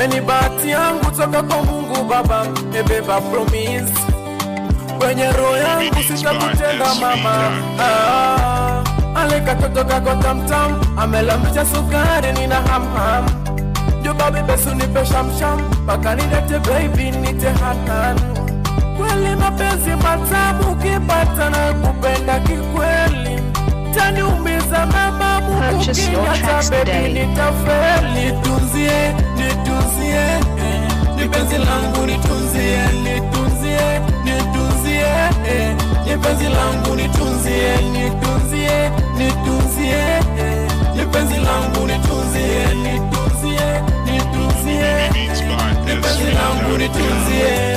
weni bahati yangu toka kwa Mungu Baba, ebeba promise kwenye roho yangu sitakutenda mama. Ah, ale katoto kako tamtam, amelamisha sukari, nina hamham Juba bebesu nipe shamsham, mpaka nilete baby nite hanan kweli mapenzi matamu, ukipata na kupenda kikweli taniumiza mama Mungu Purchase your kinyata tracks baby today. nitafeli nitunzie nitunzie eh, ni penzi langu nitunzie nitunzie nitunzie eh, ni penzi langu nitunzie nitunzie nitunzie eh, ni penzi langu nitunzie nitunzie nitunzie Beats by ni penzi langu SV.com. nitunzie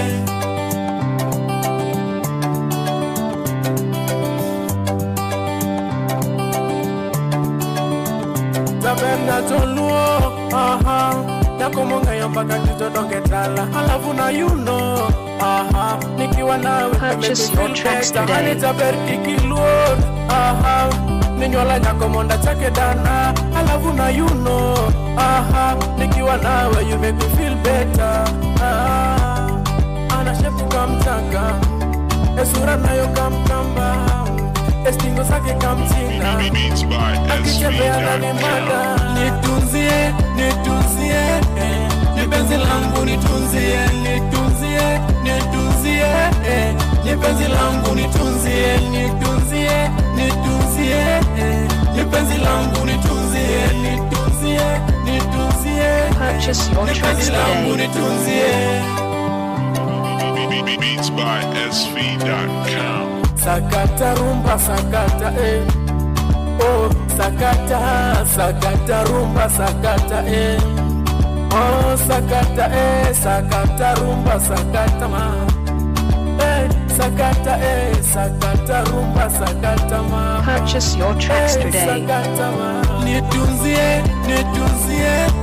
tabenda toluo aha yakomongayo mpaka kitodongetala halafu na yuno aha nikiwa nawe Purchase your tracks today. taberkikiluo aha ninywala nyakomonda chake dana halafu na yuno aha nikiwa nawe you make me feel better ah, anashepuka mtaka esura nayo kamkamba estingo zake kamchinga Beats by akitembea ndani mada SV.com. nitunzie nitunzie eh, ni penzi langu nitunzie nitunzie nitunzie eh, ni penzi langu nitunzie nitunzie nitunzie eh, ni penzi langu nitunzie nitunzie nitunzie eh, Purchase your ni tracks penzi langu today. nitunzie Beats by SV.com. sakata rumba sakata eh. oh sakata sakata rumba sakata eh. oh sakata eh sakata rumba sakata ma eh sakata eh sakata rumba sakata ma Purchase your tracks Eh, today. sakata ma nitunzie nitunzie